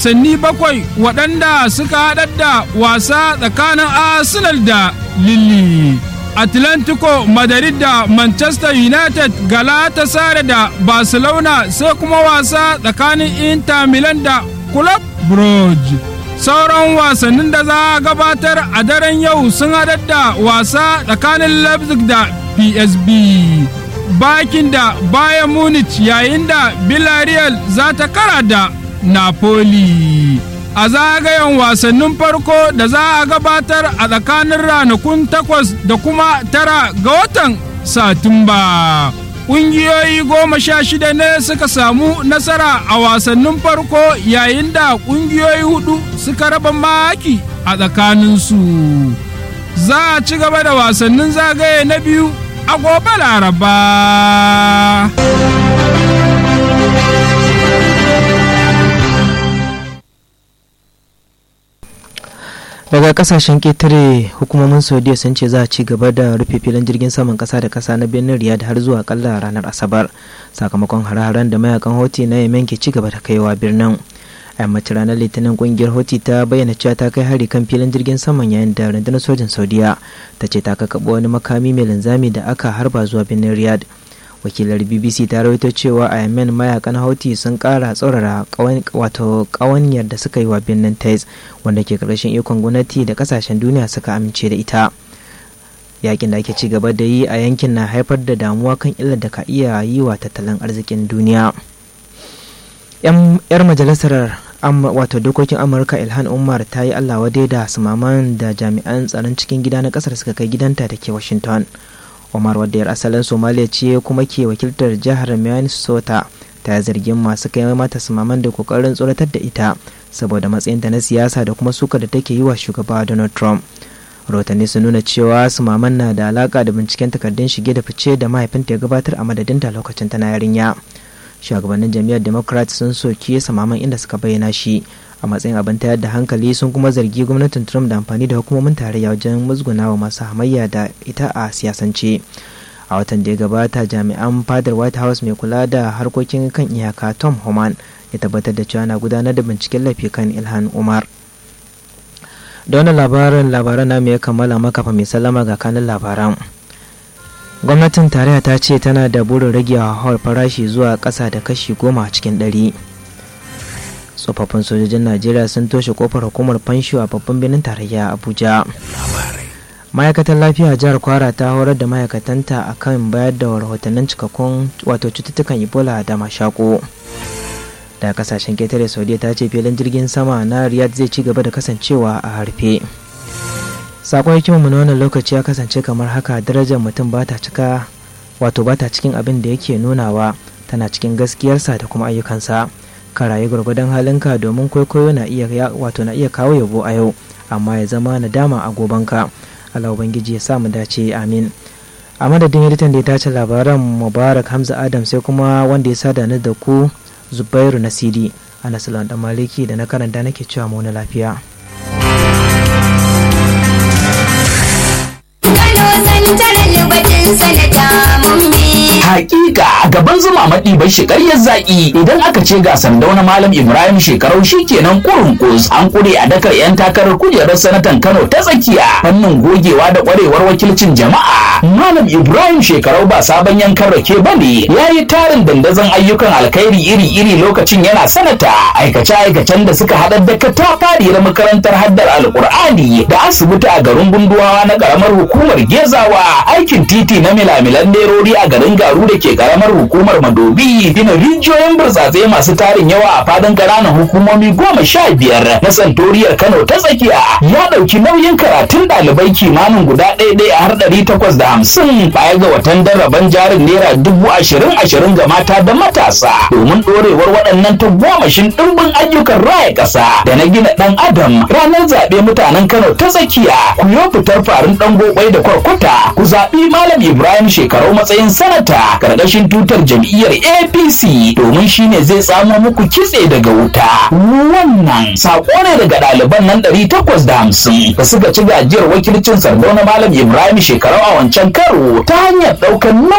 wasanni bakwai waɗanda suka haɗar da wasa tsakanin arsenal da lille atlantico madrid da manchester united galatasaray da barcelona sai kuma wasa tsakanin inter milan da club brugge sauran wasannin da za a gabatar a daren yau sun haɗar da wasa tsakanin leipzig da psb bakin da bayan munich yayin da villarreal za ta kara da napoli a zagayen wasannin farko da za a gabatar a tsakanin ranakun takwas da kuma tara ga watan satumba ƙungiyoyi goma sha shida ne suka samu nasara a wasannin farko yayin da ƙungiyoyi hudu suka raba maki a tsakaninsu za a ci gaba da wasannin zagaye na biyu a gobe laraba daga kasashen ketare hukumomin saudiya sun ce za a ci gaba da rufe filin jirgin saman kasa da kasa na birnin riyadh har zuwa kalla ranar asabar sakamakon hare-haren da mayakan hoti na yemen ke ci gaba da kaiwa birnin a yammacin ranar litinin kungiyar hoti ta bayyana cewa ta kai hari kan filin jirgin saman yayin da rundunar sojin saudiya ta ce ta kakaɓa wani makami mai linzami da aka harba zuwa birnin riyadh wakilar bbc ta rawaito cewa a yemen mayakan houthi sun kara tsaurara wato kawanyar da suka yi wa birnin tais wanda ke karshen ikon gwamnati da kasashen duniya suka amince da ita yakin da ake ci gaba da yi a yankin na haifar da damuwa kan illar da ka iya yi wa tattalin arzikin duniya yar majalisar wato dokokin amurka ilhan umar ta yi allah wadai da sumaman da jami'an tsaron cikin gida na kasar suka kai gidanta da ke washington Omar wadda yar asalin Somalia ce kuma ke wakiltar jihar Minnesota ta zargin masu kai mata sumaman da kokarin tsoratar da ita saboda matsayinta na siyasa da kuma suka da take yi wa shugaba Donald Trump. Rahotanni sun nuna cewa sumaman na da alaka da binciken takardun shige da fice da mahaifinta ya gabatar a madadinta lokacin tana yarinya. Shugabannin jam'iyyar Democrat sun soki sumaman inda suka bayyana shi a matsayin abin tayar da hankali sun kuma zargi gwamnatin trump da amfani da hukumomin tarayya wajen musgunawa masu hamayya da ita a siyasance a watan da ya gabata jami'an fadar white house mai kula da harkokin kan iyaka tom homan ya tabbatar da cewa na gudanar da binciken laifi kan ilhan umar da wannan labaran labaran namu ya kammala makafa mai sallama ga kanin labaran gwamnatin tarayya ta ce tana da burin rage hauhawar farashi zuwa ƙasa da kashi goma cikin ɗari tsofaffin sojojin najeriya sun toshe kofar hukumar fansho a babban birnin tarayya abuja ma'aikatar lafiya jihar kwara ta horar da ma'aikatanta akan bayar da rahotannin cikakkun wato cututtukan ebola da mashako da kasashen ketare saudiya ta ce filin jirgin sama na riyadh zai ci gaba da kasancewa a harfe sakon hikimarmu na wannan lokaci ya kasance kamar haka darajar mutum ba ta cika wato ba ta cikin abin da yake nunawa tana cikin gaskiyarsa da kuma ayyukansa ka rayu gwargwadon halinka domin kwaikwayo na iya wato na iya kawo yabo a yau amma ya zama nadama a gobanka Allah ubangiji ya sa mu dace amin a madadin editan da ya tace labaran mubarak hamza adam sai kuma wanda ya sada ni da ku zubairu nasiri ana salon dan maliki da na karanta nake cewa mu na lafiya Hakika gaban zuma maɗi bai shekaryar zaƙi idan aka ce ga sandau na Malam Ibrahim shekarau shikenan kurun kus an kure a dakar 'yan takarar kujerar sanatan Kano ta tsakiya fannin gogewa da ƙwarewar wakilcin jama'a. Malam Ibrahim shekarau ba sabon yankan rake ba ne ya yi tarin dandazon ayyukan alkhairi iri-iri lokacin yana sanata aikace-aikacen da suka haɗar da katafariyar makarantar haddar alkur'ani da asibiti a garin gunduwawa na ƙaramar hukumar gezawa aikin titi na milamilan nerori a garin garu da ke karamar hukumar madobi gina rijiyoyin burtsatse masu tarin yawa a fadin ƙananan hukumomi goma sha biyar na santoriyar kano ta tsakiya ya ɗauki nauyin karatun ɗalibai kimanin guda ɗaya ɗaya har ɗari takwas da hamsin baya ga watan daraban jarin naira dubu ashirin ashirin ga mata da matasa domin ɗorewar waɗannan tagomashin ɗimbin ayyukan raya ƙasa da na gina ɗan adam ranar zaɓe mutanen kano ta tsakiya ku yo fitar farin ɗan gobai da kwarkwata ku zaɓi malam ibrahim shekarau matsayin sanata karkashin tutar jam'iyyar apc domin shine zai samo muku kitse daga wuta wannan sako ne daga ɗaliban nan ɗari takwas da hamsin da suka ci gajiyar wakilcin sardauna malam ibrahim shekarau a wancan karo ta hanyar ɗaukar